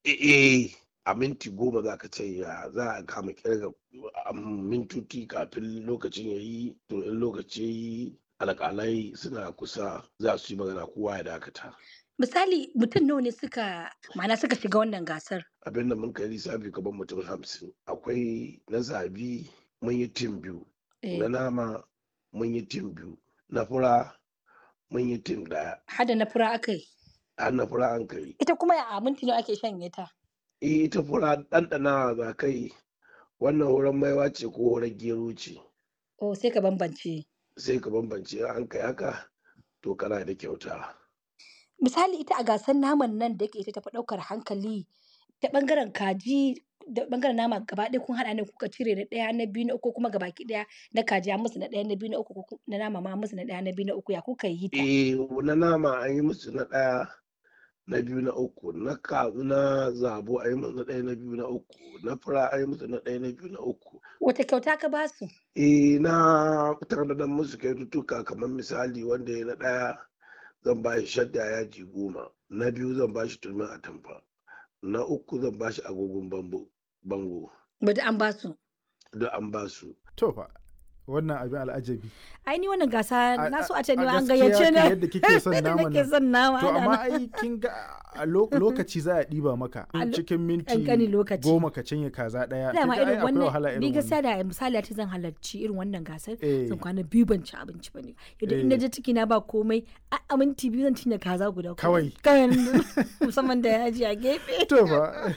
eh a minti goma za ka ce ya za a kama kirga mintuti kafin lokacin ya yi to in lokaci ya yi alƙalai suna kusa za su yi magana kowa ya dakata Misali mutum nawa ne suka ma'ana suka shiga wannan gasar? abin da mun kai lissafi gaban mutum hamsin akwai na zabi mun yi tim biyu Eh, na nama mun yi tim biyu na fura mun yi tim daya Hada na fura aka yi. har na fura an kai Ita kuma a minti nawa ake shanye ta? eh ita fura ɗanɗana za kai wannan horon maiwa ce ko horon gero ce Oh sai ka bambance. sai ka bambance in an kai haka to kana da kyauta Misali ita a gasar naman nan da yake ita tafi ɗaukar hankali ta ɓangaren kaji da ɓangaren nama gaba ɗaya kun haɗa ne kuka cire na ɗaya na biyu na uku kuma gabaki ɗaya na kaji an musu na ɗaya na biyu na uku ko ku- na nama ma an musu na ɗaya na biyu na uku ya kuka yi ta? eh na nama an yi musu na ɗaya na biyu na uku na kazu na zabo an yi musu na ɗaya na biyu na uku na fura an yi musu na ɗaya na biyu na uku Wata kyauta ka ba su? eh na tanadar musu kyaututtuka kamar misali wanda ya na ɗaya zan ba shi shadda yaji goma na biyu zan ba shi turmin atamfa na uku zan ba shi agogon bambo bango Bada an ba su. duk an ba su to fa wannan abin al'ajabi Ai ni wannan gasa A- na so a- a ce ni a ma an gaskiya gayyace kan ni. yadda kike son Yadda naman nake nan. son nama. to ana amma nan. ai kin ga a lo- lokaci za a ɗiba maka A lo- cikin minti ƙanƙanin lokaci. goma ka cinye kaza ɗaya kin dama ga ai irin akwai wahala wannan ni irin gaskiya wannan da misali ta zan halarci irin wannan gasar Eh. zan kwana biyu ban ci abinci ba ne yadda in na Eh. je ciki na ba komai a a minti biyu zan cinye kaza guda Kawai. kawai musamman da yaji a gefe to fa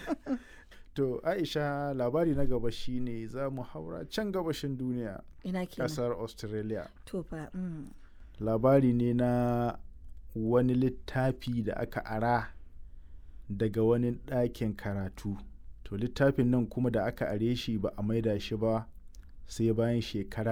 to Aisha labari na gaba shine za mu haura can gabashin duniya ina kenan ƙasar Australia to fa mm. labari ne na wani littafi da aka ara daga wani ɗakin karatu to littafin nan kuma da aka are shi ba a maida shi ba sai bayan shekara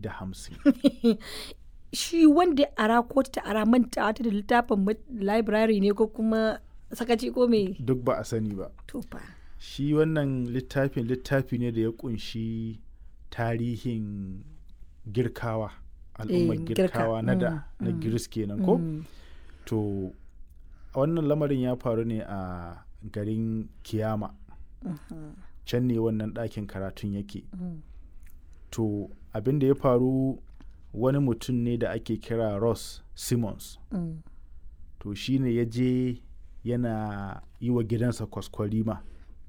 150 shi wanda ya ara ko ta ara manta ta da littafin ma- library ne ko kuma sakaci ko me duk ba a sani ba to fa shi wannan littafin littafi ne da ya kunshi tarihin girkawa al'ummar Eh, girka, girkawa na da mm, na mm, giris kenan ko Mm. to wannan lamarin ya faru ne a garin kiyama can ne wannan ɗakin karatun yake Mm. to abin da ya faru wani mutum ne da ake kira ross simmons Mm. to shi ne ya je yana yi wa gidansa kwaskwarima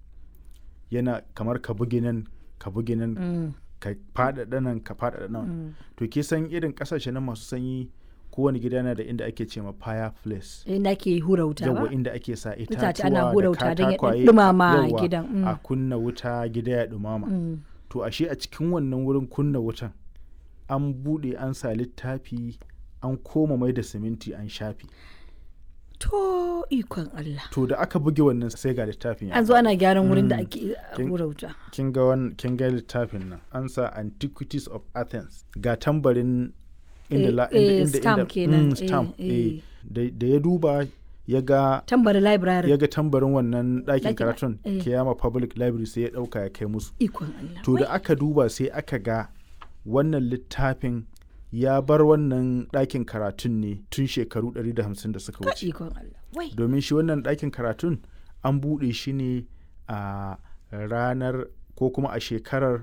yana kamar ka bugi nan ka bugi nan Mm. ka faɗaɗa nan ka faɗaɗa nan Mm. to ke san irin ƙasashe na masu sanyi kowane gida yana da inda ake ce ma fireplace inda ke hura wuta ba yawa inda ake sa Itace itatuwa ana hura da wuta don ya katakwaye ɗumama yawa, gidan, mm. a kunna wuta gida ya ɗumama Mm. to ashe a cikin wannan wurin kunna wutan an buɗe an sa littafi an koma mai da siminti an shafi To ikon Allah. to da aka buge wannan sai ga littafin ya An zo ana gyaran wurin da Mm. ake Kin- hura wuta. kin ga wan kin ga littafin nan an sa antiquities of athens ga tambarin inda Eh, la eh, inda inda stamp inda- kenan, mm, eh, stamp eh. eh. da da ya duba ya ga Tambari library. ya ga tambarin wannan ɗakin Ɗakin- karatun eh. kiyama public library sai ya ɗauka ya kai musu Ikon Allah. to da aka duba sai aka ga wannan littafin ya bar wannan ɗakin karatun ne tun shekaru 150 da suka Ka wuce ikon Allah. Wai. domin shi wannan ɗakin karatun an buɗe shi ne a ranar ko kuma a shekarar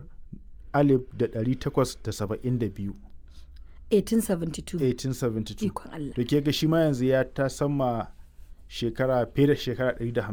1872 1872. 1872 Ikon Allah. da ke ga shi ma yanzu ya ta sama shekara fiye da shekara 150